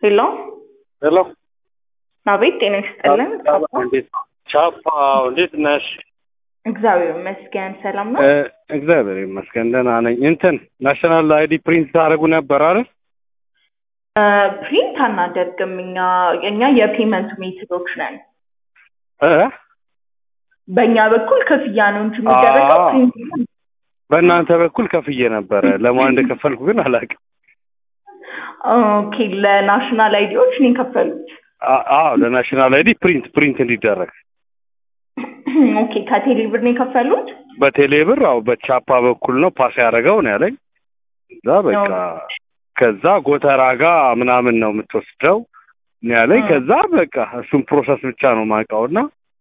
ሄሎ ሄሎ አቤት፣ ጤና ይስጥልን። እንዴት ቻፓ እንዴት ነሽ? እግዚአብሔር ይመስገን ሰላም ነው። እ፣ እግዚአብሔር ይመስገን ደህና ነኝ። እንትን ናሽናል አይዲ ፕሪንት ታደርጉ ነበር አይደል? እ፣ ፕሪንት አናደርግም እኛ እኛ የፔመንት ሜትዶች ነን። እ በእኛ በኩል ክፍያ ነው እንጂ የሚደረገው አዎ። ፕሪንት በእናንተ በኩል ከፍዬ ነበረ። ለማን እንደከፈልኩ ግን አላውቅም። ኦኬ፣ ለናሽናል አይዲዎች ነው የከፈሉት። አ- አዎ ለናሽናል አይዲ ፕሪንት ፕሪንት እንዲደረግ ኦኬ፣ ከቴሌ ብር ነው የከፈሉት። በቴሌ ብር አዎ በቻፓ በኩል ነው ፓስ ያደረገው ነው ያለኝ። እዛ በቃ ከዛ ጎተራ ጋ ምናምን ነው የምትወስደው ነው ያለኝ። እ። ከዛ በቃ እሱን ፕሮሰስ ብቻ ነው የማውቀው እና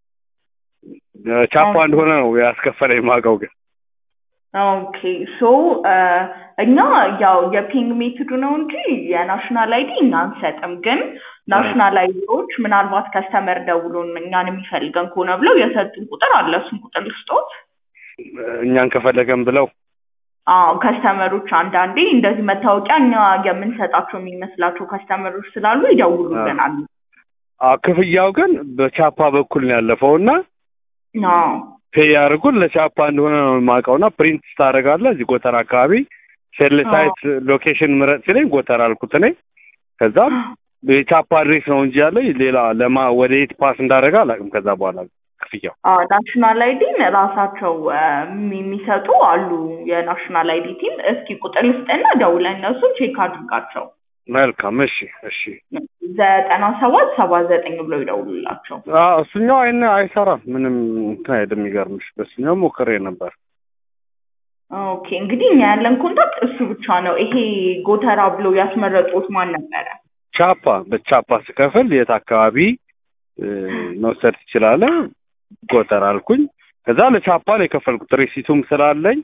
እ፣ ቻፓ ኦኬ። እንደሆነ ነው ያስከፈለኝ የማውቀው ግን ኦኬ ሶ እኛ ያው የፒንግ ሜትዱ ነው እንጂ የናሽናል አይዲ እኛ አንሰጥም። ግን ናሽናል አይዲዎች ምናልባት ከስተመር ደውሎን እኛን የሚፈልገን ከሆነ ብለው የሰጡን ቁጥር አለ። እሱን ቁጥር ልስጦት። እኛን ከፈለገን ብለው አዎ ከስተመሮች አንዳንዴ እንደዚህ መታወቂያ እኛ የምንሰጣቸው የሚመስላቸው ከስተመሮች ስላሉ ይደውሉልናል። አ፣ ክፍያው ግን በቻፓ በኩል ነው ያለፈው እና አዎ ፔይ ያደርጉን ለቻፓ እንደሆነ ነው የማውቀው እና ፕሪንት ታደርጋለህ እዚህ ጎተራ አካባቢ ሴል ሳይት ሎኬሽን ምረጥ ሲለኝ ጎተራ አልኩት እኔ ከዛም የቻፓ አድሬስ ነው እንጂ ያለኝ ሌላ ለማ ወደ የት ፓስ እንዳደረገ አላውቅም ከዛ በኋላ ክፍያው አዎ ናሽናል አይዲን ራሳቸው እ፣ የሚሰጡ አሉ። የናሽናል አይዲ ቲም እስኪ ቁጥር ልስጥና ደውለን እነሱ ቼክ አድርጋቸው መልካም እሺ እሺ ዘጠና ሰባት ሰባ ዘጠኝ ብለው ይደውሉላቸው። አዎ እሱኛው አይነ አይሰራም ምንም እንትን አይደለም የሚገርምሽ በሱኛው ሞክሬ ነበር ኦኬ እንግዲህ እኛ ያለን ኮንታክት እሱ ብቻ ነው። ይሄ ጎተራ ብለው ያስመረጡት ማን ነበረ? ቻፓ በቻፓ ስከፍል የት አካባቢ እ፣ መውሰድ ትችላለህ ጎተራ አልኩኝ ከዛ ለቻፓ ነው የከፈልኩት ሪሲቱም ስላለኝ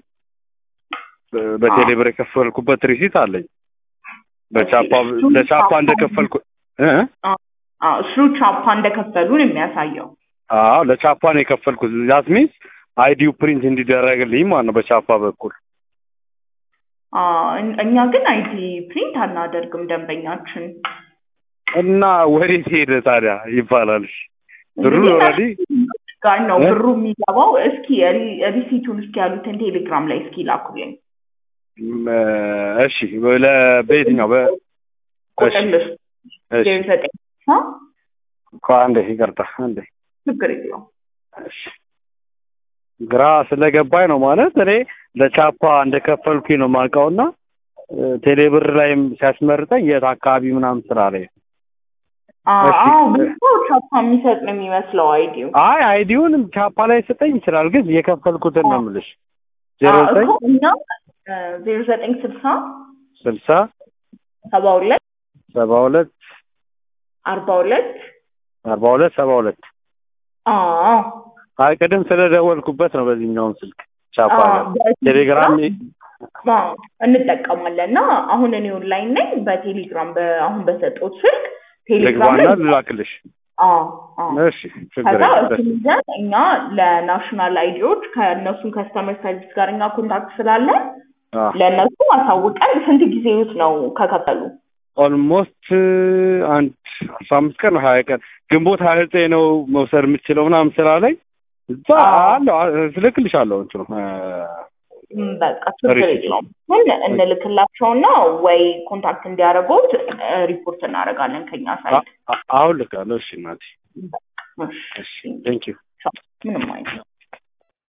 በ- በቴሌ ብር የከፈልኩበት ሪሲት አለኝ በቻፓ እሱም ለቻፓ ቻፓ- እንደከፈልኩ እ? አዎ እሱ ቻፓ እንደከፈሉን የሚያሳየው። አዎ ለቻፓ ነው የከፈልኩት ዛት ሚንስ አይዲው ፕሪንት እንዲደረግልኝ ማለት ነው በቻፓ በኩል አዎ እን- እኛ ግን አይዲ ፕሪንት አናደርግም ደንበኛችን። እና ወዴት ሄደ ታዲያ ይባላል እሺ ብሩ እንግዲህ ኦልሬዲ ጋር ነው እ? ብሩ የሚገባው። እስኪ ሪ- ሪሲቱን እስኪ ያሉትን ቴሌግራም ላይ እስኪ ላኩልኝ። ም፣ እሺ በለ- በየትኛው በ ቁጥር እሺ ልስጥ እሺ ዜሮ ዘጠኝ ሀ? ቆይ አንዴ ይቅርታ አንዴ ችግር የለውም። እሺ ግራ ስለገባኝ ነው ማለት እኔ ለቻፓ እንደከፈልኩኝ ነው የማውቀውና እ፣ ቴሌብር ላይም ሲያስመርጠኝ የት አካባቢ ምናምን ስራ ላይ እሺ። አዎ ብዙ ሰው ቻፓ የሚሰጥ ነው የሚመስለው አይዲው። አይ አይዲውንም ቻፓ ላይ ሰጠኝ ይችላል ግን የከፈልኩትን ነው የምልሽ ዜሮ አዎ ዘጠኝ እኮ እኛ ዜሮ ዘጠኝ ስልሳ ስልሳ ሰባ ሁለት ሰባ ሁለት አርባ ሁለት አርባ ሁለት ሰባ ሁለት አዎ አይ ቅድም ስለደወልኩበት ነው በዚህኛውም ስልክ ቻፓ አዎ፣ ጋር በቴሌግራም ቴሌግራም አዎ፣ እንጠቀማለን እና አሁን እኔ ኦንላይን ነኝ። በቴሌግራም በ- አሁን በሰጠሁት ስልክ ቴሌግራም ልግባና ላይ ልላክልሽ አዎ አዎ እሺ ችግር ከዛ የለም እሱን ይዘን እኛ ለናሽናል አይዲዎች ከእነሱን ከስተመር ሰርቪስ ጋር እኛ ኮንታክት ስላለን አዎ ለእነሱ አሳውቀን ስንት ጊዜ ውስጥ ነው ከከፈሉ? ኦልሞስት አንድ አስራ አምስት ቀን ነው ሀያ ቀን ግንቦት ሀያ ዘጠኝ ነው መውሰድ የምችለው ምናምን ስላለኝ እዛ አዎ። አለው እልክልሻለሁ እንትኑ እ፣ ም፣ በቃ ችግር ሪሲት። የለውም። ግን እንልክላቸውና ወይ ኮንታክት እንዲያደርጉት እ፣ ሪፖርት እናደርጋለን ከኛ ሳይት። አ- አ- አሁን ልካለሁ እሺ እናቴ እሺ፣ እሺ ቴንክ ዩ ምንም አይነት